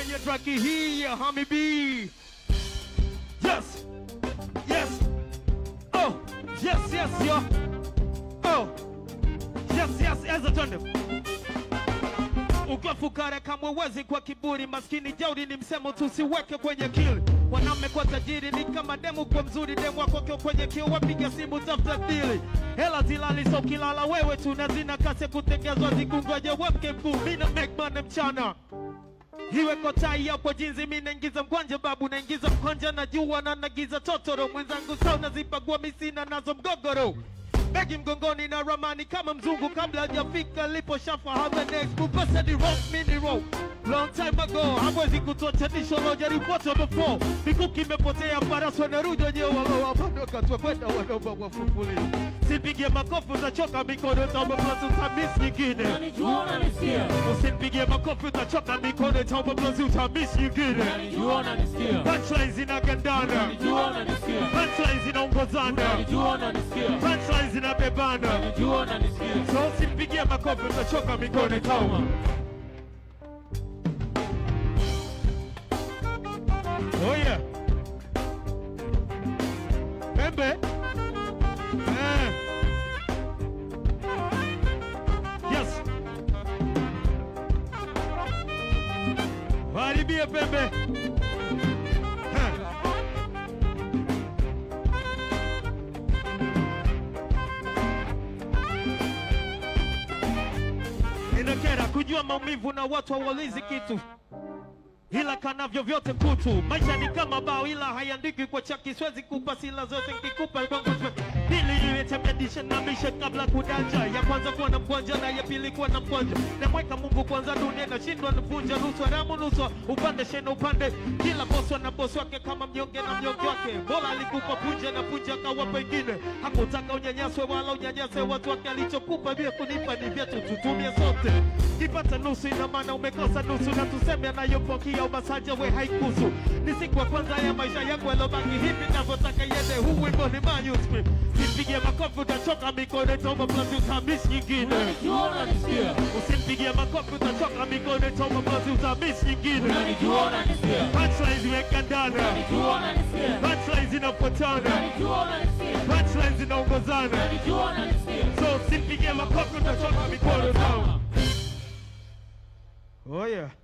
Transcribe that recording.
kwenye traki hii ya Hami B. Yes, yes, oh, yes, yes, yo, oh, yes, yes, eza twende ukiwa fukara kama uwezi kwa kiburi, maskini jauri ni msemo tusiweke kwenye kili. Wanaume kwa tajiri ni kama demu kwa mzuri, demu wako kio kwenye kio, wapiga simu tafuta dili. Hela zilali so kilala wewe tu na zina kasi ya kutengezwa zikungoje wemke mkuu, mina make money mchana iwe kotai hapo jinzi, mi naingiza mkwanja babu, naingiza mkwanja na jua na nagiza totoro mwenzangu, sau nazipagua misina nazo mgogoro begi mgongoni na ramani kama mzungu, kabla hajafika lipo shafa haba next kupasa ni rock mini rock long time ago, hawezi kutochanisha lojaripoto before mikuki imepotea, farasi wanarudi wenyewe wawapando kwenda wanaomba wafufulie. Sipige makofi utachoka mikono, taomba plus utamis nyingine Unanijua unanisikia? Usinipigie makofi utachoka mikono, taomba plus utamis nyingine Unanijua unanisikia? Punchlines zinagandana, Unanijua unanisikia? punchlines zinaongozana, Unanijua unanisikia? punchlines zinabebana. Unanijua unanisikia? So usinipigie makofi utachoka mikono, tauma. Oh yeah. Pembe. Eh. Yes. Haribie pembe. Eh. Inakera kujua maumivu na watu hawaulizi kitu ila kanavyo vyote kutu. Maisha ni kama bao, ila haiandikwi kwa chaki. Siwezi kupa sila zote, nkikupa kwangu siwe- pili imetemedisha na mishe kabla kudanja. Ya kwanza kuwa na mkwanja na ya pili kuwa na mkwanja. Namweka Mungu kwanza, dunia inashindwa nivunja. Nusu haramu nusu upande shena upande, kila bosi ana bosi wake kama mnyonge na mnyonge wake. Bora alikupa punje na punje akawa pengine, hakutaka unyanyaswe wala unyanyase watu wake. Alichokupa vile kunipa ni vyetu, tutumie sote. Kipata nusu ina maana umekosa nusu, na tuseme anayopokea umasaja we haikusu. Ni siku ya kwanza ya maisha yangu yalobaki hivi navyotaka yende. Huu wimbo ni manuscript, simpigie makofi utachoka mikono, itaomba plus utamiss nyingine. Unanijua unanisikia? Usimpigie makofi utachoka mikono, itaomba plus utamiss nyingine. Unanijua unanisikia? Punchlines zimekandana, Unanijua unanisikia? punchlines zinafuatana, Unanijua unanisikia? punchlines zinaongozana. Unanijua unanisikia? So usimpigie makofi utachoka mikono, itaomba. Oh yeah.